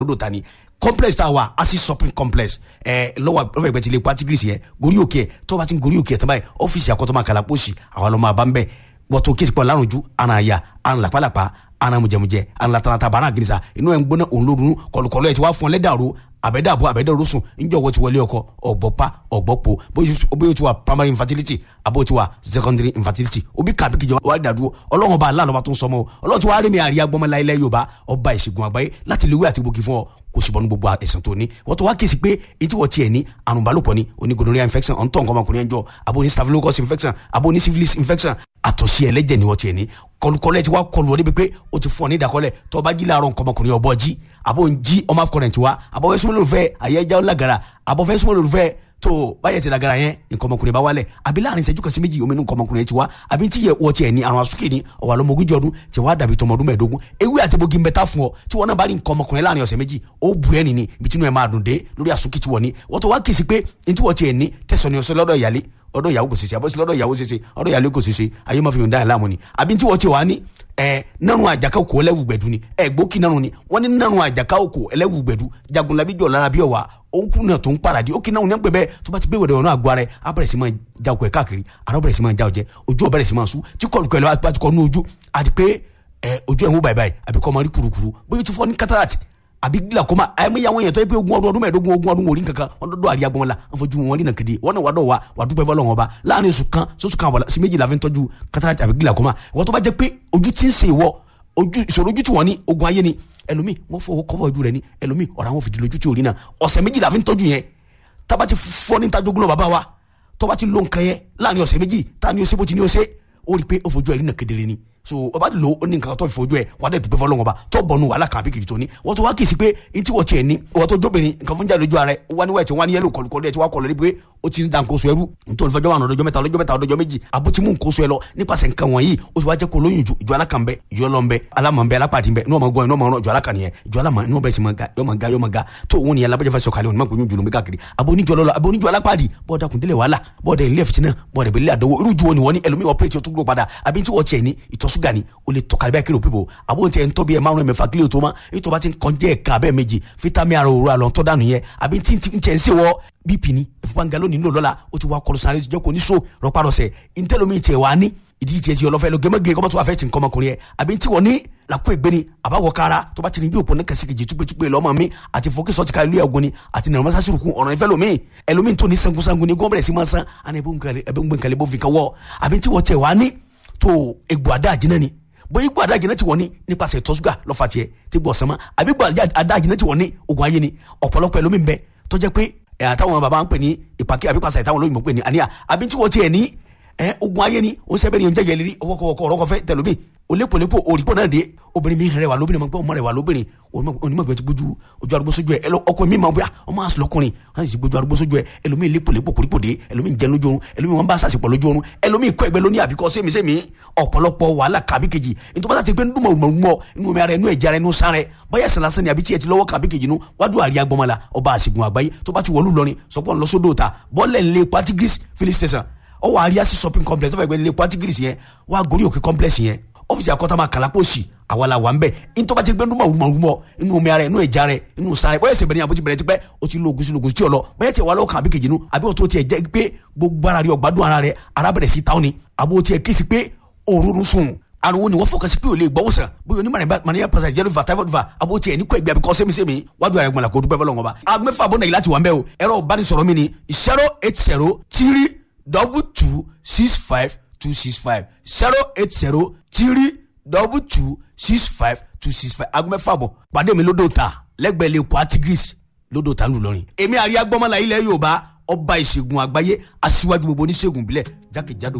lódò ta ni complex tá a wà asi shopping complex ẹ lọ́wọ́ lọ́wọ́ ìgbẹ́ ti lè pa tigris yẹ gorí òkè ẹ tó bá ti ń gorí òkè ẹ tán báyìí ọ́fíìsì àkọ́tọ́ kala pósì àwọn ọlọ́mọ àbá ń bẹ̀ wọ́tò kí pọ̀ lárùn ju àna àyà àna làpálàpá àna mùjẹmùjẹ àna latarata bàrà gírísà inú ẹ̀ ń gbóná òun lórun kọlùkọlù ẹ̀ ti wá fún ọ lẹ́dàrú àbẹ̀dàbọ̀ àbẹ̀dàrú sùn níjọ́ wọ́n ti wọlé ọkọ ọ̀gbọ́pá ọ̀gbọ́pọ̀ bóyá o ti wà primary infertility àbó ti wà secondary infertility òbí kàbí kìjọ wà dàdúró ọlọ́run ọba aláàlọ́ba tó ń sọmọ ọlọ́run ti wá rí mi àríyá gbọ́mọlá ilẹ̀ yorùbá ọba ìṣègùn àgbáyé láti lè wí àti gbòógì fún ọ kò sì bọ́nu gbogbo ẹ̀sìn tó ní wọ́n tó wá kí sí pé etí wọ́n tiẹ̀ ní àrùn balùpọ̀ ni oní gonorrhea infection ọ̀ntọ́ nǹkan ọmọkùnrin ẹ̀jọ́ abo ní staphylococcus infection abo ní syphilis infection àtọ̀sí ẹlẹ́jẹ̀ ni wọ́n tiẹ̀ ní kọlùkọlù ẹ̀ ti wá kọlù ọ débi pé o ti fún ọ ní ìdákọ́lẹ̀ tó o bá jí láàárọ̀ nǹkan ọmọkùnrin ọ̀bọ jí abo ń jí ọmọ afọkọrẹ̀ tiwa abo fẹ́ súnmọ́ lòlùfẹ́ àyẹ́já ọ̀làgàrà abo fẹ́ súnmọ́ lòlùfẹ́ tó báyẹ̀ ti lagara yẹn nǹkan ọmọkùnrin bá wálẹ̀ àbí láàrin ìṣẹ́jú kan sí méjì omi nǹkan ọmọkùnrin ti wá àbí tí yẹ wọ́n tiẹ̀ ní àrùn asúkè ní ọ̀wà lọ́mọgójì ọdún tí wàá dàbí tọmọ ọdún mẹ́ẹ̀ẹ́dógún ewé àti bogi ń bẹ tá fún ọ tí wọ́n náà bá rí nǹkan ọmọkùnrin láàrin ọ̀sẹ̀ méjì ó bu ẹ́ nìní ibi tí inú ẹ̀ máa dùn dé lórí asúkè tí wọ́n ní wọ́n tó wá kì í sí pé ní tí wọ́n tiẹ̀ ní tẹ̀sán ní ọ̀sẹ̀ lọ́dọ̀ ìyálé ọ̀dọ̀ ìyàwó kò ṣeṣe àbọ̀sí lọ́dọ̀ ìyàwó ṣeṣe ọ̀dọ̀ ìyàlẹ́ kò ṣeṣe ayé máa fi yọ̀ǹda ẹ̀ láàmú ni àbí tí wọ́n ti wà ní ẹ nanu àjàká òkò ẹlẹ́wù gbẹ̀dú ni ẹ gbókì nanu ni wọ́n ní nanu àjàká òkò ẹlẹ́wù gbẹ̀dú jagunlabi jọ̀ lára bí ọ̀wà òǹkù náà tó ń paradì òkè náà ní pẹ́ bẹ́ẹ̀ tó bá ti gbéwèé ọ̀nà àgọ́ rẹ̀ á bẹ̀rẹ̀ sí máa ja òkò ẹ̀ káàkiri ara bẹ̀rẹ̀ sí máa ja ọ̀jẹ̀ ojú ọ̀bẹ̀rẹ̀ sí máa sú tí kọ̀ọ̀kọ̀ ẹ̀ bá ti kọ́ nú ojú àti pé ojú ẹ̀ ń wó báyìí báyìí àbí kọ́ máa rí kurukuru bóyá tó fọ́ ní cataract àbí glaucoma àyẹ̀mí àwọn èèyàn tó yẹ pé ogún ọdún ọdún mẹ́ẹ̀ẹ́dógún ogún ọdún wòlíì kankan wọn dọ́dọ̀ àríyá gbọ́n la wọn fojú wọn rí nàkèdè wọn náà wà dọ̀ wa wà dúpẹ́ fọlọ́ wọn ba láàrin oṣù kan sọ́sù kan sí méjì la fi ń tọ́jú cataract àbí glaucoma wọn tó bá jẹ́ pé ojú ti ń ṣe ìwọ ojú ìṣòro ojú tí wọ́n ní ogun ayé ni ẹlòmíì wọ́n fọwọ́ kọ́fọ́ ojú rẹ̀ ni ẹlòmíì ọ̀rọ̀ àwọn fìdí lójú tí ò rí náà ọ̀sẹ̀ méjì la fi ń tọ́jú yẹn tába ti fọ́ ní tajogún lọ bàbá wa tọ́ba ti lo nǹkan yẹn láàrin ọ̀sẹ̀ méjì tá ni ó ṣe bó ti ní ó ṣe ó rí i pé ó fojú ẹ̀ rí nà kedere ni so ọba lo ó ní nǹkan tó fi fojú ẹ wà á dẹ̀ dùpẹ́ fọlọ́wọ́n ba tó bọ̀nu wàhálà kan àbí kìkì tó ní wọ́n tó wá kì í sí pé etí wọ́n tiẹ̀ ní wọ́n tó jóbìnrin nǹkan fún jáde lójú ara ẹ wọ́n ní wáyé wọ́n ní yẹ́lò kọlùkọlù ẹ̀ tí wọ́n kọlù rí pé ó ti ń da nǹkan oṣù ẹrú nítorí fẹjọ́ àwọn ọ̀dọ́jọ́ mẹ́ta ọlọ́jọ́ mẹ́ta ọlọ́jọ́ méjì àbó ti mú nǹkan oṣù ẹ lọ nípasẹ̀ nǹkan wọ̀nyí ó sì wá jẹ́ kó lóyún ju ìjọ alákan bẹ ìjọ lọ bẹ alámọ̀ bẹ alápàdé bẹ inú ọmọ gbọ́ inú ọmọ ọ̀rọ̀ ìjọ alákan yẹn ìjọ alámọ̀ inú bẹ̀rẹ̀ sí máa ga yọ máa ga yọ máa ga tó òun ni alábẹ́jẹ́ fẹ́ sọ̀kalẹ̀ òun máa gbóyún jùlọ káàkiri àbó oníjọ lọ́lọ́ àbó oníjọ alápàdé bọ́ọ̀dà kùndílẹ̀ wàhálà bọ́ọ̀dà ilé ẹ̀fìtì náà bọ́ọ̀dà ìbílẹ̀ àdánwò irú ju wọn ni wọ́n ní ẹlòmíì ọ̀pẹ́rẹ́tì ọtún gbọ́ padà àbí tí wọ́n tiẹ̀ ní ìtọ̀ ṣúgà ni ó lè tọ̀kalẹ̀ bẹ́ẹ̀ kí ló pípò àbó tiẹ̀ ń tọ́ bí ẹ márùn mẹ́fà kílò tó ma ètò bá ti ń kọjá ẹ̀ka abẹ́ méjì fítámì ara òru àlọ́ tọ́ dànù yẹn àbí tí ń tiẹ̀ ń ṣe wọ́ bp ni ìfúnpá nga lónìí nílò lọ́la ó ti wá kọlu sáré jẹ́ kó ní so rọpárọsẹ̀ ntẹ́lómi tiẹ̀ wá ní ìdí tiẹ̀ ti ọlọ́fẹ́ lọ gẹ́mẹ́gẹ́ kọ́mọ́tò wà fẹ́ ti nǹkan ọmọkùnrin yẹn àbí tí wọ́n ní làkú ègbé ni àbáwọ̀ kára tó bá ti ní bí òpó ní kẹsíkejì túpẹ́túpẹ́ lọ́mọ mi àti fòkè sọ́ọ̀tì ká ilé ẹ̀gbọ́n ni àti nàrọ̀ mọ́sáàsì rùkún ọ̀rọ̀ ìfẹ́ lomi ẹlòmíì tó ní sangunsangun ni gọ́ọ̀bẹ̀rẹ̀ sí máa san àná ẹbí ń gbẹ̀ǹkàlẹ̀ bó fi kan wọ́ àbí tí wọ́n tẹ̀ wá ní tó egbò àdá àjínà ni bóyá igbó adájìnà ti wọ̀ ní nípasẹ̀ ìtọ̀ ṣúgà lọ́fà tiẹ̀ tí gbọ̀ sánmọ́ àbí igbó adájìnà ti wọ̀ ní ogun ayé ni ọ̀pọ̀lọpọ̀ ẹlòmí ń bẹ tó jẹ́ pé ẹ̀ àtàwọn bàbá ń pè ní ìpàkẹ́ àbí pàṣẹ àtàwọn olóyìnbó pè ní àníyà àbí tí wọ́n tiẹ̀ ní ẹ̀ ogun ayé ni ó sẹ́bẹ̀ ni oúnjẹ yẹn lérí ọwọ́kọ̀wọ́kọ̀ ọ̀rọ̀kọ̀fẹ́ tẹlomi olépolépo òrìpọ̀ náà dé obìnrin mi rẹwà lóbìnrin ma gbọ́ ọmọ rẹwà lóbìnrin onímọ̀gbẹ́ ti gbójú ojú arúgbó sójú ẹ ọkọ mi máa bóyá ọmọ àṣọ lọkùnrin wọn sì gbójú arúgbó sójú ẹ ẹlòmíì lépolépo kòrípò dé ẹlòmíì jẹ lójú oorun ẹlòmíì wọn bá sàṣepọ̀ lójú oorun ẹlòmíì kọ́ ẹgbẹ́ lóní àbíkọ́ sẹ́mi sẹ́mi ọ̀pọ̀lọpọ̀ wàhálà kàbí kejì nítorí wọn ti pé ndúmọ̀ mọ̀ inú omi ara inú ẹ̀jẹ̀ ara inú sáré bóyá ẹ̀sìn lásán ni àbí tí ẹ ti lọ́wọ́ kàbí kejì nu wádùn àríyá gbọmọlá ọba àṣìgùn àgbáyé tó bá ti wọlú lọrin sọpọ̀ ńlọsódò ta bọ́ọ̀lẹ̀ ńlẹ̀ patigris filling station ọwọ́ àríyá sí shopping complex tó fẹ́ gbé ńlẹ̀ patigris yẹn wá gorí òkè complex yẹn ọ́fíìsì àkọ́tàmà kàlápọ̀sì àwa la wà ń bẹ̀ ntọ́ba ti gbé ndúmọ̀ wùmọ̀wùmọ̀ inú omi ara inú ẹ̀já rẹ̀ inú sáré bóyá ẹsẹ̀ bẹ̀rẹ̀ àbójú bẹ̀rẹ̀ tipẹ́ o ti lo ogun sí ogun sí ọ̀lọ́ bóyá tiẹ̀ wà lọ́kàn àbí kejì nu àbí o tó tiẹ̀ jẹ́ pé gbogbo ara rẹ̀ ọ̀gbádùn ara rẹ̀ ara bẹ̀rẹ̀ sí táwọn ni àbí o tiẹ̀ kí si pé òórùn sùn ariwo ni wọ́n fọkàn sí pé o lè gbọ́ sàn bóyá onímọ̀ mania pàṣẹ jẹ́rìí va typhoid va àbó tiẹ̀ ní kó ẹgbẹ́ àbíkọ́ sẹ́mi-sẹ́mi wájú ara ẹ̀gbọ́n la kó dúpẹ́ fọlọ́ngọ́ bá agbẹ́fà bọ́ nàìjíríà ti wà ń bẹ́ o ẹ̀rọ ìbánisọ̀rọ̀ mi ni zero eight zero three double two six five two six five zero eight zero three double two six five two six five aago mẹ́fà bọ̀ pàdé mi lódò ta lẹ́gbẹ̀ẹ́ lè kó atigris lódò ta ńlùlọrin. èmi àríyá gbọ́mọlá ilẹ̀ yorùbá ọba ìṣègùn àgbáyé aṣíwájú gbogbo oníṣègùn ìbílẹ̀ jákèjádò